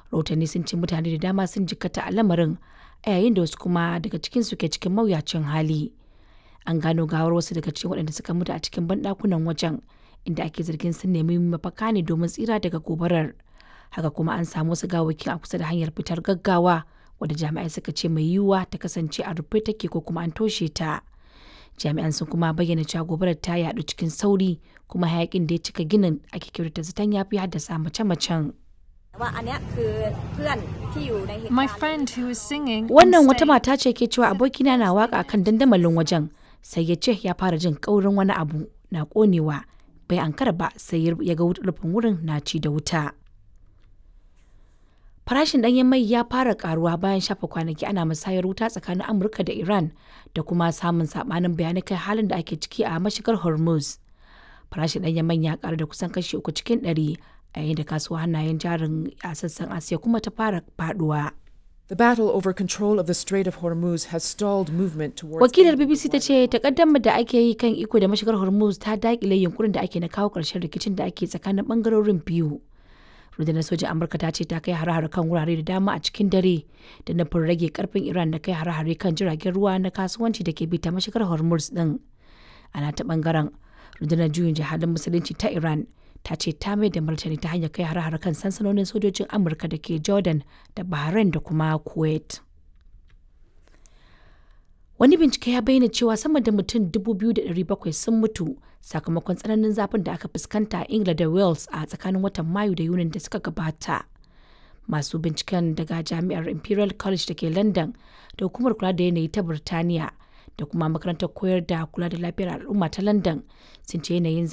rahotanni sun ce mutane da dama sun jikkata a lamarin a yayin da wasu kuma daga cikinsu ke cikin mawuyacin hali an gano gawar wasu daga cikin waɗanda suka mutu a cikin banɗakunan wajen inda ake zargin sun nemi mafaka ne domin tsira daga gobarar haka kuma an samu wasu gawakin a kusa da hanyar fitar gaggawa wadda jami'ai suka ce mai yiwuwa ta kasance a rufe take ko kuma an toshe ta jami'an sun kuma bayyana cewa gobarar ta yaɗu cikin sauri kuma hayakin da ya cika ginin ake kyautata zaton ya fi haddasa mace-macen My friend who was singing wannan and wata saying, mata ce ke cewa abokina na waka kan dandamalin wajen sai ya ce ya fara jin kaurin wani abu na konewa bai ankara ba sai ya ga rufin wurin na ci da wuta farashin ɗanyen mai ya fara karuwa bayan shafa kwanaki ana musayar wuta tsakanin amurka da iran da kuma samun sabanin bayanai kai halin da ake ciki a mashigar hormuz farashin ɗanyen mai ya karu da kusan kashi uku cikin ɗari a yayin da kasuwa hannayen jarin a sassan asiya kuma ta fara faduwa The battle over control of the Strait of Hormuz has stalled movement towards wakilar bbc ta ce takaddamar da ake yi kan iko da mashigar hormuz ta dakile yunkurin da ake na kawo ƙarshen rikicin da ake tsakanin bangarorin biyu rundunar sojin amurka ta ce ta kai hare-hare kan wurare da dama a cikin dare da nufin rage karfin iran da kai hare-hare kan jiragen ruwa na kasuwanci da ke bi ta mashigar hormuz din ana ta bangaren rundunar juyin jihadin musulunci ta iran ta ce ta mai da martani ta hanyar kai hare-hare kan sansanonin sojojin amurka da ke jordan da bahrain da kuma kuwait wani bincike ya bayyana cewa sama da mutum 2,700 sun mutu sakamakon tsananin zafin da aka fuskanta a ingila da wales a tsakanin watan mayu da yunin da suka gabata masu binciken daga jami'ar imperial college da ke london da hukumar kula da yanayi ta birtaniya da kuma makarantar koyar da kula da lafiyar al'umma ta london sun ce yanayin